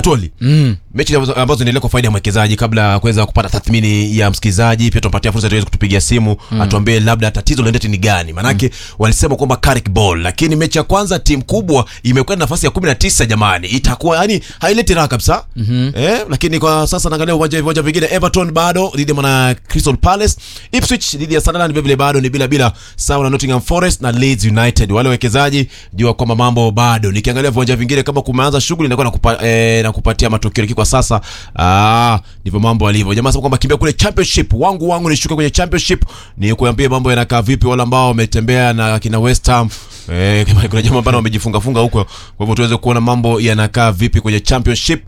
Atoli. Mm. Mechi ambazo ambazo zinaendelea kwa faida ya mwekezaji, kabla ya kuweza kupata tathmini ya msikilizaji, pia tumpatia fursa tuweze kutupigia simu atuambie labda tatizo lendeti ni gani. Maanake walisema kwamba Carrick Ball, lakini mechi ya kwanza timu kubwa imekwenda nafasi ya 19 jamani, itakuwa yani haileti raha kabisa eh, lakini kwa sasa naangalia uwanja viwanja vingine, Everton bado dhidi ya mwana Crystal Palace, Ipswich dhidi ya Sunderland vile vile bado ni bila bila, sawa na Nottingham Forest na Leeds United. Wale wawekezaji jua kwamba mambo bado. Nikiangalia viwanja vingine kama kumeanza shughuli inakuwa nakupa, eh, nakupatia matokeo, lakini kwa sasa ah, ndivyo mambo alivyo. Jamaa sema kwamba kimbia kule championship, wangu wangu nishuke kwenye championship, ni kuambia mambo yanakaa vipi, wale ambao wametembea na kina West Ham Eh, kama kuna jamaa ambao wamejifunga funga huko, kwa hivyo tuweze kuona mambo yanakaa vipi kwenye championship.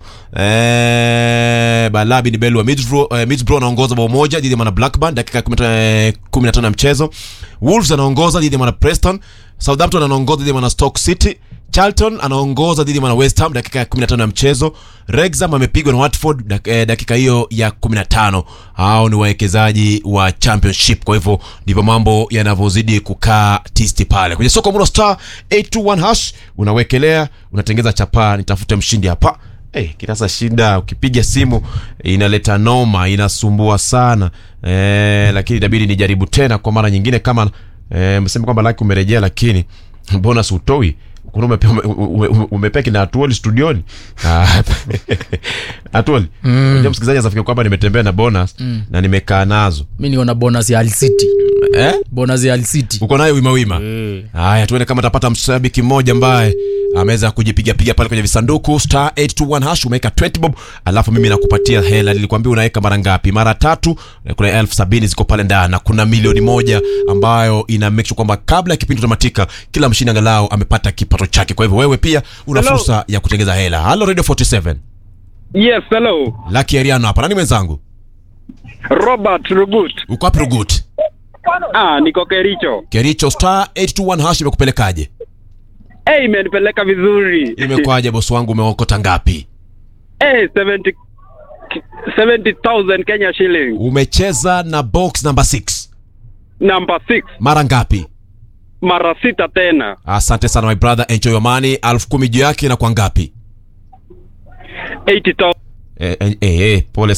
Eh, Balabi ni Belu wa Middlesbrough, eh, Middlesbrough anaongoza bao moja dhidi ya mwana Blackburn dakika ya 15 15 ya mchezo. Wolves anaongoza dhidi ya mwana Preston. Southampton anaongoza dhidi ya mwana Stoke City. Charlton anaongoza dhidi ya mwana West Ham dakika ya 15 ya mchezo. Wrexham amepigwa na Watford dak, eh, dakika hiyo ya 15. Hao ni wawekezaji wa championship. Kwa hivyo ndivyo mambo yanavyozidi kukaa tisti pale kwenye soko muno star 821 hash unawekelea unatengeza chapaa, nitafute mshindi hapa. Hey, kinasa shida ukipiga simu inaleta noma, inasumbua sana eh, lakini itabidi nijaribu tena kwa mara nyingine. Kama eh, msema kwamba laki umerejea, lakini bonus utoi kuna umepea ume, ume, ume, umepea kina Atuoli studioni Ah, Atuoli unajua msikilizaji asafikia kwamba nimetembea na bonus na nimekaa nazo mi niona bonus ya alcity eh? bonus ya alcity uko nayo wima wima haya tuone kama tapata mshabiki mmoja ambaye ameweza kujipigapiga pale kwenye visanduku star 821 hash umeweka 20 bob alafu mimi nakupatia hela nilikwambia unaweka mara ngapi mara tatu eh, kuna elfu sabini ziko pale ndani na kuna milioni moja ambayo ina make sure kwamba kabla ya kipindi kutamatika kila mshindi angalau amepata kipato chake kwa hivyo wewe pia una Hello. fursa ya kutengeza hela halo radio 47 Yes, hello. laki ariano hapa nani mwenzangu Robert Rugut. uko wapi rugut Ah, niko Kericho. kericho star 821 hash imekupelekaje Eh, imenipeleka vizuri. imekwaje bosi wangu umeokota ngapi Eh, 70 70,000 Kenya shilling. umecheza na box number 6 Number 6. mara ngapi Mara sita tena. asante sana my brother enjoy your money elfu kumi juu yake na kwa ngapi 80,000. eh, eh, eh, eh, pole